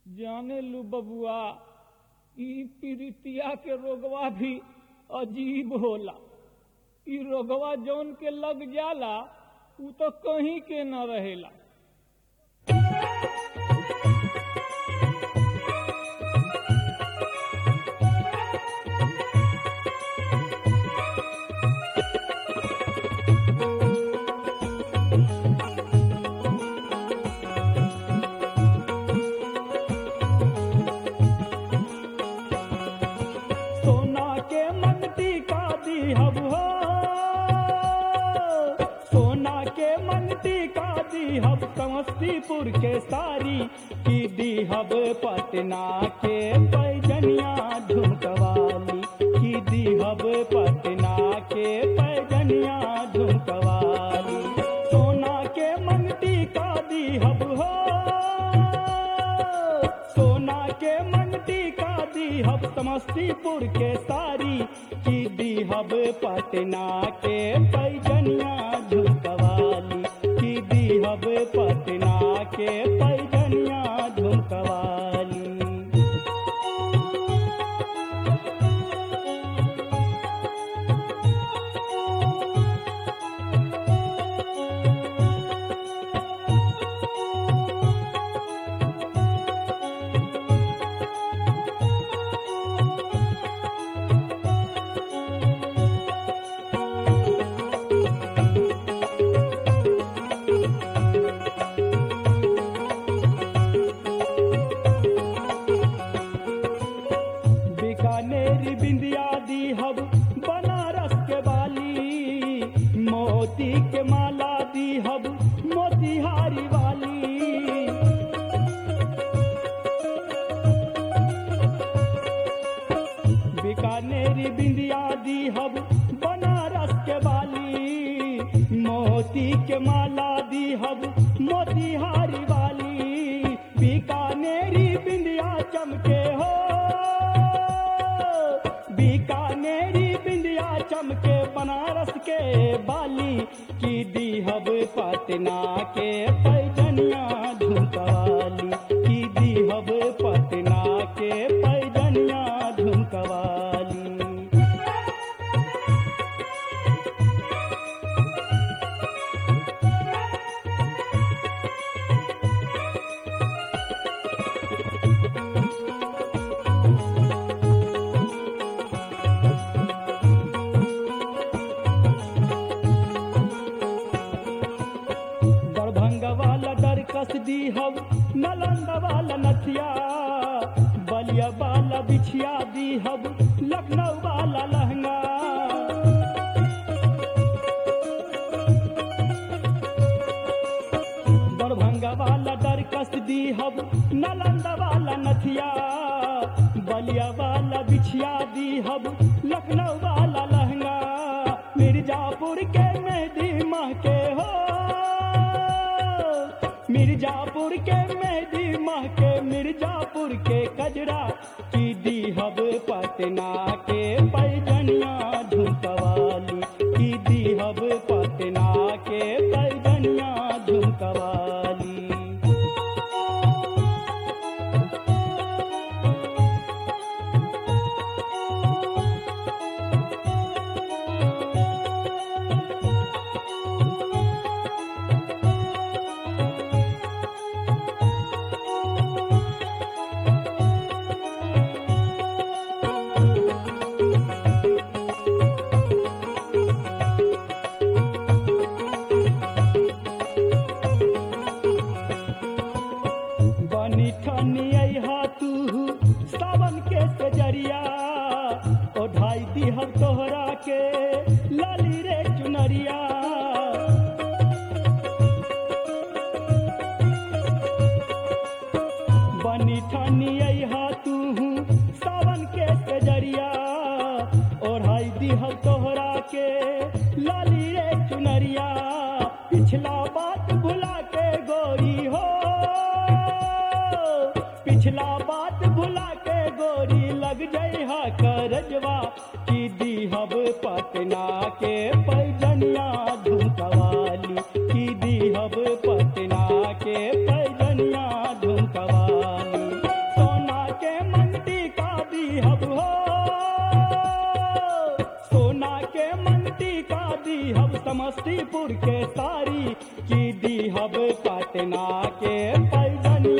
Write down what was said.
जाने लू बबुआ ई पीरितिया के रोगवा भी अजीब होला ई रोगवा जौन के लग जाला उ तो कहीं के न रहेला सोना के मंगती का दीहब हो सोना के मंगती का दीहब समस्तीपुर के सारी की दीहब पटना के पैजनिया झुमकवाली की दीहब पटना के पैजनिया झुमकवाली सोना के मंगती का दीहब हो सोना के मंगती का दीहब समस्तीपुर के सारी की दीहब पटना के पैजनिया झुमकवाली की दीहब पटना के पैजनिया झुमकवाली बीकानेर बिंदिया दीहब बनारस के बाली मोती के माला दीहब मोतिहारी वाली बीकानेर बिंदिया दीहब बनारस के बाली मोती के माला दीहब मोतिहारी वाली बीकानेरी बिंदिया चमके हो बीकानेरी बिंदिया चमके बनारस के बाली की दीहब पटना के पैजनिया झुमकवाली की दीहब पटना के पैजनिया झुमकवाली दरभंगा वाला दरकस दीहब नालंदा वाला नथिया बलिया वाला बिछिया दीहब लखनऊ वाला लहंगा दरभंगा वाला दरकस दीहब नालंदा वाला नथिया बलिया वाला बिछिया दीहब लखनऊ वाला लहंगा मिर्जापुर के मेहदी माह के हो मिर्जापुर के मेहदी माह के मिर्जापुर के कजरा की दीहब पटना के पैजनिया झुमकवाली की दीहब पटना के पैजनिया झुमकवाली बनी ठनी अहा तू सावन के सजरिया ओढ़ाई दीहब तोहरा के लाली रे चुनरिया बनी ठनी अहा तू सावन के सजरिया ओढ़ाई दीहब तोहरा के लाली रे चुनरिया पिछला बात भुला के गोरी हो पिछला बात भुला के गोरी लग जइहा करजवा की दीहब पटना के पैजनिया झुमकवाली की दीहब पटना के पैजनिया झुमकवाली का दीहब समस्तीपुर के सारी की दीहब पटना के पैजनिया